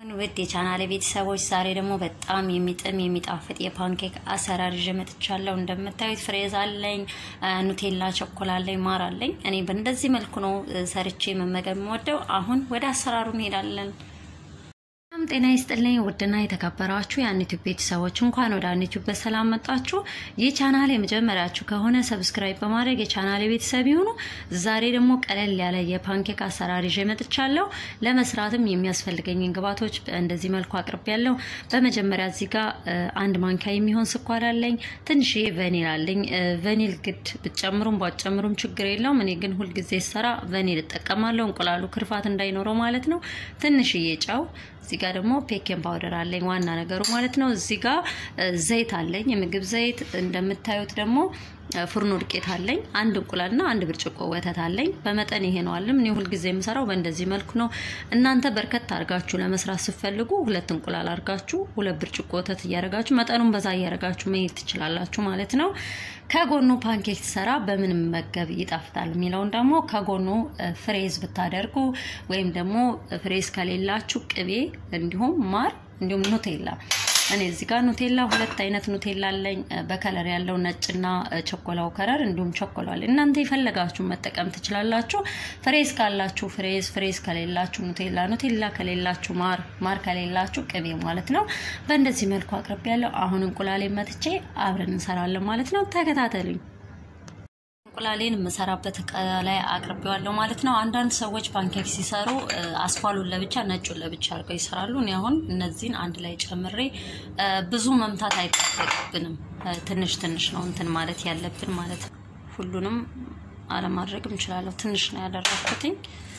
ውድ የቻናሌ ቤተሰቦች ዛሬ ደግሞ በጣም የሚጥም የሚጣፍጥ የፓንኬክ አሰራር ይዤ መጥቻለሁ። እንደምታዩት ፍሬዝ አለኝ፣ ኑቴላ ቸኮላ አለኝ፣ ማር አለኝ። እኔ በእንደዚህ መልኩ ነው ሰርቼ መመገብ የምወደው። አሁን ወደ አሰራሩ እንሄዳለን። በጣም ጤና ይስጥልኝ ውድና የተከበራችሁ የአኒቱብ ቤተሰቦች እንኳን ወደ አኒቱብ በሰላም መጣችሁ። ይህ ቻናል የመጀመሪያችሁ ከሆነ ሰብስክራይብ በማድረግ የቻናል ቤተሰብ ይሁኑ። ዛሬ ደግሞ ቀለል ያለ የፓንኬክ አሰራር ይዤ መጥቻለሁ። ለመስራትም የሚያስፈልገኝን ግብዓቶች እንደዚህ መልኩ አቅርቤያለሁ። በመጀመሪያ እዚህ ጋር አንድ ማንኪያ የሚሆን ስኳር አለኝ። ትንሽዬ ቨኒል አለኝ። ቨኒል ግድ ብትጨምሩም ባትጨምሩም ችግር የለውም። እኔ ግን ሁልጊዜ ስሰራ ቨኒል እጠቀማለሁ። እንቁላሉ ክርፋት እንዳይኖረው ማለት ነው። ትንሽዬ ጨው እዚህ ጋር ደግሞ ፔኬን ፓውደር አለኝ ዋና ነገሩ ማለት ነው። እዚህ ጋር ዘይት አለኝ የምግብ ዘይት። እንደምታዩት ደግሞ ፍርኖ ዱቄት አለኝ። አንድ እንቁላልና አንድ ብርጭቆ ወተት አለኝ። በመጠን ይሄ ነው አለም። እኔ ሁልጊዜ የምሰራው በእንደዚህ መልኩ ነው። እናንተ በርከት አድርጋችሁ ለመስራት ስትፈልጉ ሁለት እንቁላል አድርጋችሁ ሁለት ብርጭቆ ወተት እያደረጋችሁ መጠኑን በዛ እያደረጋችሁ መሄድ ትችላላችሁ ማለት ነው። ከጎኑ ፓንኬክ ትሰራ በምን መገብ ይጣፍጣል የሚለውን ደግሞ ከጎኑ ፍሬዝ ብታደርጉ ወይም ደግሞ ፍሬዝ ከሌላችሁ ቅቤ እንዲሁም ማር እንዲሁም ኑቴላ እኔ እዚህ ጋር ኑቴላ ሁለት አይነት ኑቴላ አለኝ። በከለር ያለው ነጭና ቸኮላው ከለር እንዲሁም ቸኮላል። እናንተ የፈለጋችሁ መጠቀም ትችላላችሁ። ፍሬዝ ካላችሁ ፍሬዝ፣ ፍሬዝ ከሌላችሁ ኑቴላ፣ ኑቴላ ከሌላችሁ ማር፣ ማር ከሌላችሁ ቅቤ ማለት ነው። በእንደዚህ መልኩ አቅርቤ ያለው አሁን እንቁላሌ መትቼ አብረን እንሰራለን ማለት ነው። ተከታተሉኝ። እንቁላሌን የምሰራበት እቃ ላይ አቅርቤዋለሁ ማለት ነው። አንዳንድ ሰዎች ፓንኬክ ሲሰሩ አስኳሉን ለብቻ ነጩን ለብቻ አድርገው ይሰራሉ። እኔ አሁን እነዚህን አንድ ላይ ጨምሬ ብዙ መምታት አይጠበቅብንም። ትንሽ ትንሽ ነው እንትን ማለት ያለብን ማለት ነው። ሁሉንም አለማድረግ እንችላለሁ። ትንሽ ነው ያደረኩትኝ።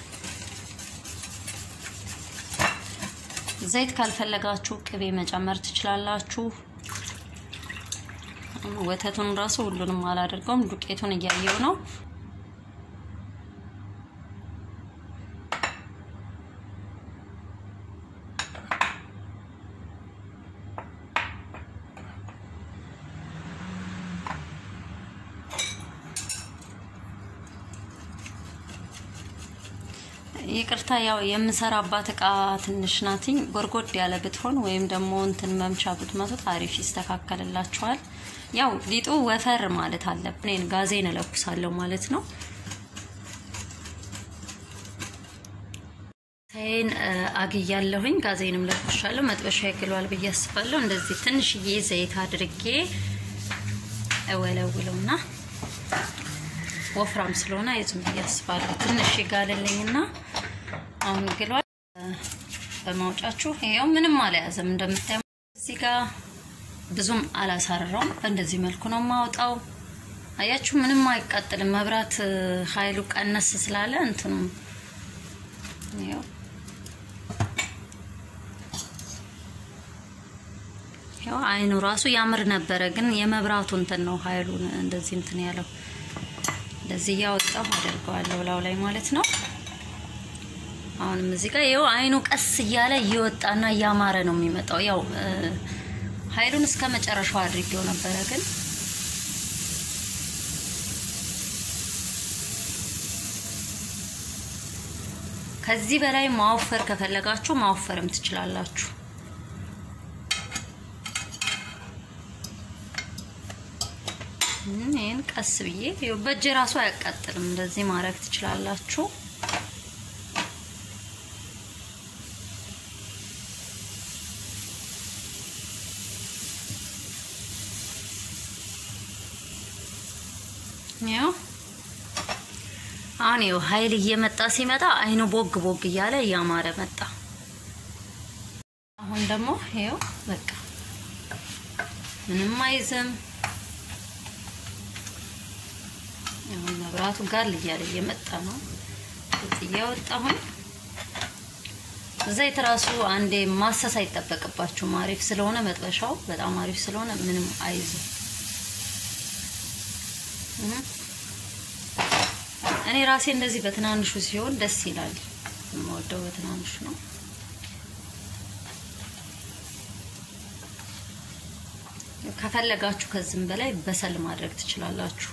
ዘይት ካልፈለጋችሁ ቅቤ መጨመር ትችላላችሁ። ወተቱን ራሱ ሁሉንም አላደርገውም። ዱቄቱን እያየው ነው። ይቅርታ ያው የምሰራባት እቃ ትንሽ ናትኝ። ጎርጎድ ያለ ብትሆን ወይም ደግሞ እንትን መምቻ ብትመቱት አሪፍ ይስተካከልላችኋል። ያው ሊጡ ወፈር ማለት አለብን። እኔን ጋዜን እለኩሳለሁ ማለት ነው። ይሄን አግያለሁኝ። ጋዜንም ለኩሻለሁ። መጥበሻ ይግሏል ብዬ አስባለሁ። እንደዚህ ትንሽዬ ዘይት አድርጌ እወለውለውና ወፍራም ስለሆነ አይዙም ብዬ አስባለሁ። ትንሽ ይጋልልኝና አሁን ግሏል። በማውጫችሁ ይሄው ምንም አልያዘም እንደምታዩ እዚህ ጋር ብዙም አላሳረረውም። በእንደዚህ መልኩ ነው የማወጣው። አያችሁ ምንም አይቃጥልም። መብራት ኃይሉ ቀነስ ስላለ እንትኑ ያው አይኑ ራሱ ያምር ነበረ፣ ግን የመብራቱ እንትን ነው ኃይሉን እንደዚህ እንትን ያለው። እንደዚህ እያወጣሁ አደርገዋለሁ ላው ላይ ማለት ነው። አሁንም እዚህ ጋር ይኸው አይኑ ቀስ እያለ እየወጣና እያማረ ነው የሚመጣው ያው ኃይሉን እስከ መጨረሻው አድርጌው ነበረ ግን ከዚህ በላይ ማወፈር ከፈለጋችሁ ማወፈርም ትችላላችሁ። ይህን ቀስ ብዬ በእጅ ራሱ አያቃጥልም። እንደዚህ ማድረግ ትችላላችሁ። ያው አሁን ይኸው ኃይል እየመጣ ሲመጣ አይኑ ቦግ ቦግ እያለ እያማረ መጣ። አሁን ደግሞ ይኸው በቃ ምንም አይዝም። አሁን መብራቱ ጋር እያለ እየመጣ ነው። እያወጣሁኝ ዘይት ራሱ አንዴ ማሰስ አይጠበቅባችሁም። አሪፍ ስለሆነ መጥበሻው በጣም አሪፍ ስለሆነ ምንም አይዝም። እኔ ራሴ እንደዚህ በትናንሹ ሲሆን ደስ ይላል። የምወደው በትናንሹ ነው። ከፈለጋችሁ ከዚህም በላይ በሰል ማድረግ ትችላላችሁ።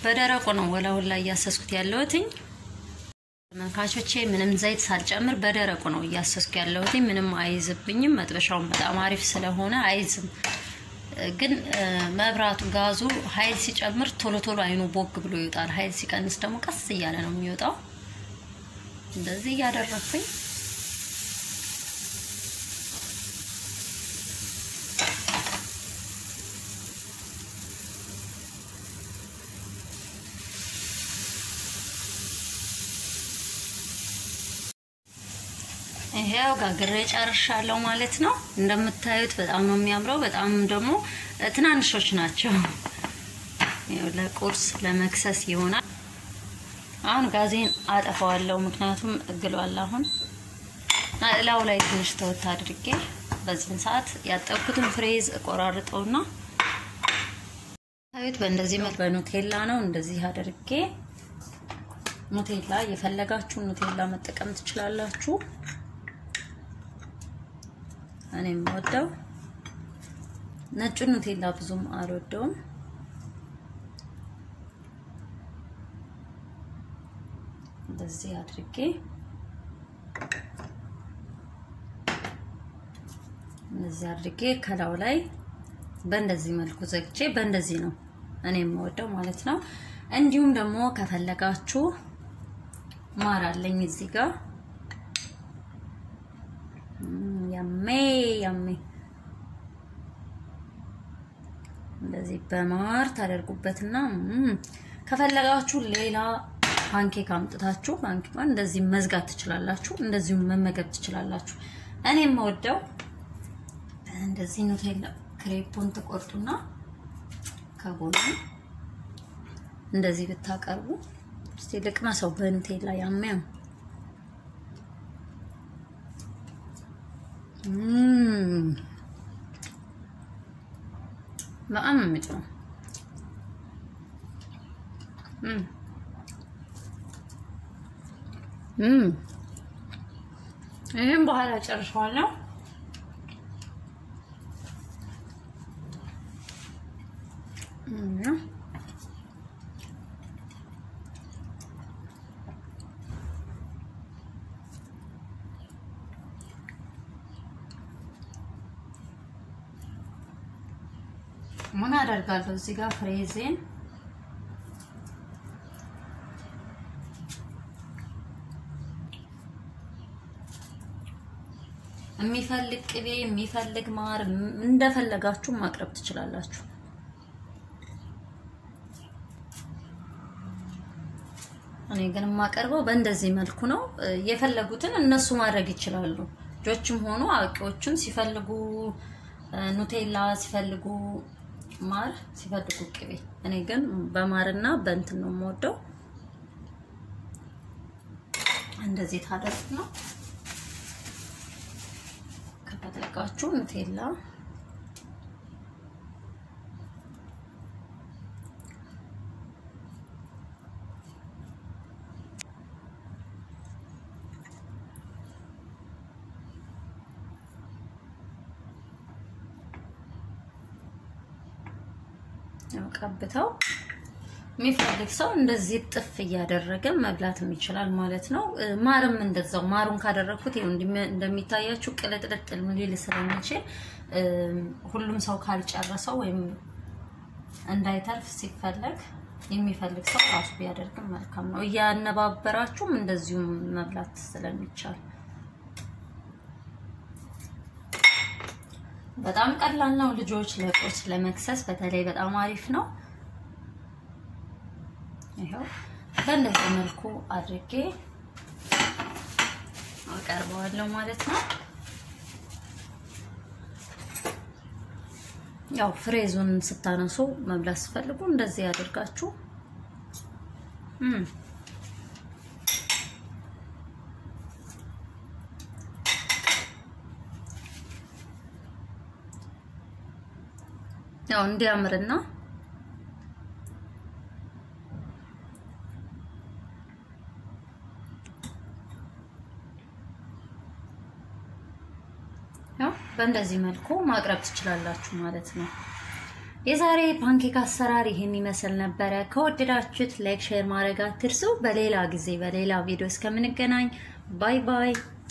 በደረቁ ነው ወላሁን ላይ እያሰስኩት ያለሁትኝ ተመልካቾቼ ምንም ዘይት ሳልጨምር በደረቁ ነው እያሰስኩ ያለሁት። ምንም አይዝብኝም። መጥበሻውን በጣም አሪፍ ስለሆነ አይዝም። ግን መብራቱ ጋዙ ኃይል ሲጨምር ቶሎ ቶሎ አይኑ ቦግ ብሎ ይወጣል። ኃይል ሲቀንስ ደግሞ ቀስ እያለ ነው የሚወጣው። እንደዚህ እያደረኩኝ ይሄው ጋግሬ ጨርሻለሁ ማለት ነው። እንደምታዩት በጣም ነው የሚያምረው። በጣም ደግሞ ትናንሾች ናቸው። ይኸው ለቁርስ ለመክሰስ ይሆናል። አሁን ጋዜን አጠፋዋለሁ፣ ምክንያቱም እግሏል። አሁን እላው ላይ ትንሽ ተወት አድርጌ በዚህን ሰዓት ያጠብኩትን ፍሬዝ እቆራርጠውና ታዩት። በእንደዚህ መልክ በኑቴላ ነው እንደዚህ አድርጌ ኑቴላ የፈለጋችሁ ኑቴላ መጠቀም ትችላላችሁ። እኔ የምወደው ነጩን ኑቴላ ብዙም አልወደውም። እንደዚህ አድርጌ እንደዚህ አድርጌ ከላው ላይ በእንደዚህ መልኩ ዘግቼ በእንደዚህ ነው እኔ የምወደው ማለት ነው። እንዲሁም ደግሞ ከፈለጋችሁ ማር አለኝ እዚህ ጋር ያሜ ያሜ እንደዚህ በማር ታደርጉበትና ከፈለጋችሁ ሌላ ፓንኬክ አምጥታችሁ ፓንኬክ እንደዚህ መዝጋት ትችላላችሁ። እንደዚሁ መመገብ ትችላላችሁ። እኔ የምወደው እንደዚህ ኑቴላ ክሬፖን ተቆርጡና ከጎኑ እንደዚህ ብታቀርቡ እስቲ ልቅመሰው በኑቴላ ያሜም በጣም ነው የሚጥመው። ይህም በኋላ ጨርሸዋለሁ። ምን አደርጋለሁ እዚህ ጋር ፍሬዜን የሚፈልግ ቅቤ የሚፈልግ ማር እንደፈለጋችሁ ማቅረብ ትችላላችሁ። እኔ ግን የማቀርበው በእንደዚህ መልኩ ነው። የፈለጉትን እነሱ ማድረግ ይችላሉ። ልጆችም ሆኑ አዋቂዎችም ሲፈልጉ ኑቴላ ሲፈልጉ ማር ሲፈልጉ ቅቤ። እኔ ግን በማርና በእንትን ነው የምወደው። እንደዚህ ታደርግ ነው። ከፈለጋችሁ ኑቴላ ቀብተው የሚፈልግ ሰው እንደዚህ ጥፍ እያደረገ መብላትም ይችላል ማለት ነው። ማርም እንደዛው ማሩን ካደረግኩት ይኸው እንደሚታያችሁ ቅልጥልጥ ሊል ስለሚችል ሁሉም ሰው ካልጨረሰው ወይም እንዳይተርፍ ሲፈለግ የሚፈልግ ሰው ራሱ ቢያደርግም መልካም ነው። እያነባበራችሁም እንደዚሁም መብላት ስለሚቻል በጣም ቀላል ነው። ልጆች ለቁርስ ለመክሰስ በተለይ በጣም አሪፍ ነው። ይኸው በእንደዚህ መልኩ አድርጌ አቀርበዋለሁ ማለት ነው። ያው ፍሬዙን ስታነሱ መብላት ስፈልጉ እንደዚህ ያደርጋችሁ ያው እንዲያምርና ያው በእንደዚህ መልኩ ማቅረብ ትችላላችሁ ማለት ነው። የዛሬ ፓንኬክ አሰራር ይህን ይመስል ነበረ። ከወደዳችሁት ላይክ፣ ሼር ማድረግ አትርሱ። በሌላ ጊዜ በሌላ ቪዲዮ እስከምንገናኝ ባይ ባይ።